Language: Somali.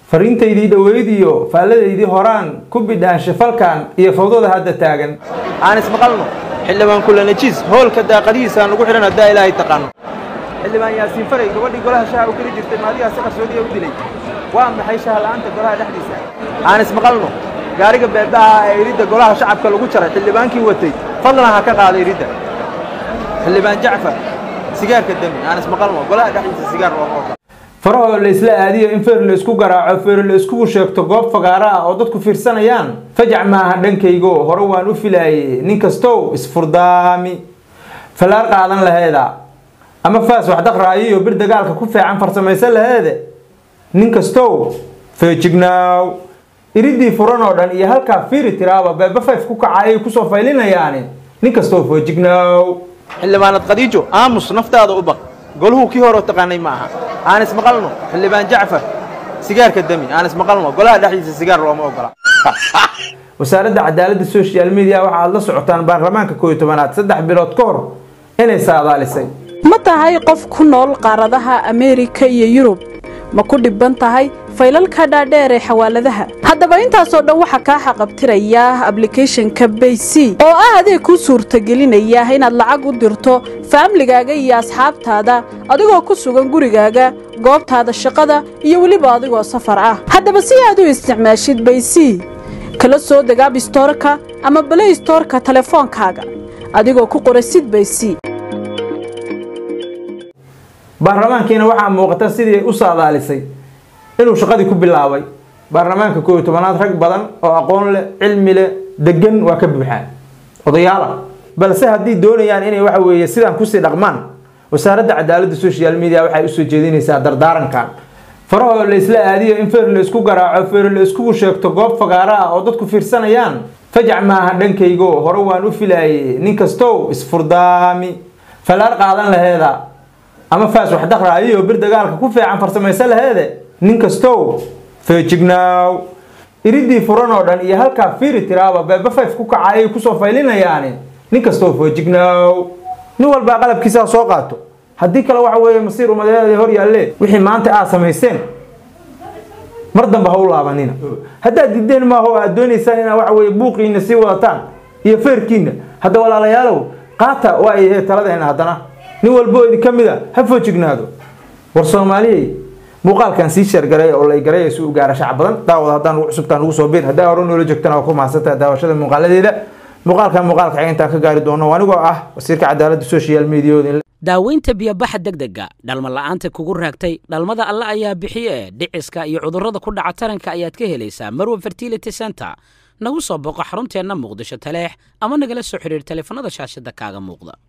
fariintaydii dhoweyd iyo faalladaydii horaan ku bidhaansha falkan iyo fawdada hadda taagan aan ismaqalno xildhibaan kulanajiis hoolka daaqadihiisa aan ugu xidhan haddaa ilaahay taqaano xildhibaan yaasiin faray gabadhii golaha shaha u geli jirtay maadigaa si qarsoodiya u dilay waa maxay shaha la'aanta golaha dhexdiisa aan ismaqalno gaariga beebaha ee iridda golaha shacabka lagu jaray xildhibaankii watay fadlan ha ka qaada iridda xildhibaan jacfar sigaarka dami aan ismaqalno golaha dhexdiisa sigaar looma ogola farahoo la isla aadiyo in feer la isku garaaco feer la iskugu sheegto goob fagaaro ah oo dadku fiirsanayaan fajac maaha dhankaygo hore waan u filaayey nin kastow isfurdaami falaar qaadan laheeda ama faas wax daqraayiyo bir dagaalka ku fiican farsamaysan laheede nin kastow feejignaaw iridii furan oo dhan iyo halkaa fiiri tiraaba beeba fayf ku kaca ayay kusoo faylinayaani nin kastow feejignaaw xildhibaanad khadiijo aamus naftaada u baq goluhu kii hore taqaanay ma aha aan ismaqalno xildhibaan jacfar sigaarka dami aan ismaqalno golaha dhexdiisa sigaar looma ogola wasaaradda cadaaladda social media waxa aad la socotaan baarlamaanka kooiyo tobanaad saddex bilood ka hor inay saadaalisay ma tahay qof ku nool qaaradaha ameerika iyo yurub ma ku dhibban tahay faylalka dhaadheer ee xawaaladaha haddaba intaasoo dhan waxaa kaa xaqabtiraya ablicathonka bayc oo ah adeeg kuu suurtagelinaya inaad lacag u dirto faamligaaga iyo asxaabtaada adigoo ku sugan gurigaaga goobtaada shaqada iyo weliba adigoo safar ah haddaba si aad u isticmaashid bayc kala soo deg abstorka ama balay storka telefoonkaaga adigoo ku qora sid bayc baarlamaankiina waxaa muuqata sidii ay u saadaalisay inuu shaqadii ku bilaabay baarlamaanka kooiyo tobanaad rag badan oo aqoon leh cilmi leh degan waa ka buuxaan odayaala balse haddii doonayaan inay waxa weeye sidaan kusii dhaqmaan wasaaradda cadaaladda social media waxay usoo jeedinaysaa dardaarankan farahoo la isla aadiyo in feer la isku garaaco feer la iskugu sheegto goob fagaaro ah oo dadku fiirsanayaan fajac maaha dhankaygo hore waan u filaayey nin kastow isfurdaami falaar qaadan laheeda ama faas wax daqraayiyo bir dagaalka ku fiican farsamaysan laheede nin kastow feejignaaw iridii furan oo dhan iyo halkaa fiiri tiraaba beeba fayf ku kaca ayay kusoo faylinayaani nin kastow feejignaaw nin walbaa qalabkiisaa soo qaato haddii kale waxa weeye masiir umadeeda hor yaalle wixii maanta aad samayseen mar dambe ha u laabanina haddaad diideen maaho aad doonaysaan inaa waxa weye buuqiina sii wadataan iyo feerkiina hadda walaalayaalow qaata waa ay taladeena haddana nin walbo idin ka mid a ha foojignaado war soomaaliyey muuqaalkan sii sheergaray oo lay garay si u gaara shacab badan daawad haddaan ugu cusubtaan ugu soo biir haddaa hore noola joogtana waa ku mahadsantaha daawashada muuqaaladeeda muuqaalkan muuqaalka xiga intaan ka gaari doono anigoo ah wasiirka cadaaladda social mediaooda daaweynta biyobaxa degdega dhalma la'aanta kugu raagtay dhalmada alle ayaa bixiye dhiciska iyo cudurrada ku dhaca taranka ayaad ka helaysaa marwa fertility center nagu soo boqo xarunteenna muqdisho taleex ama nagala soo xidhiir taleefanada shaashada kaaga muuqda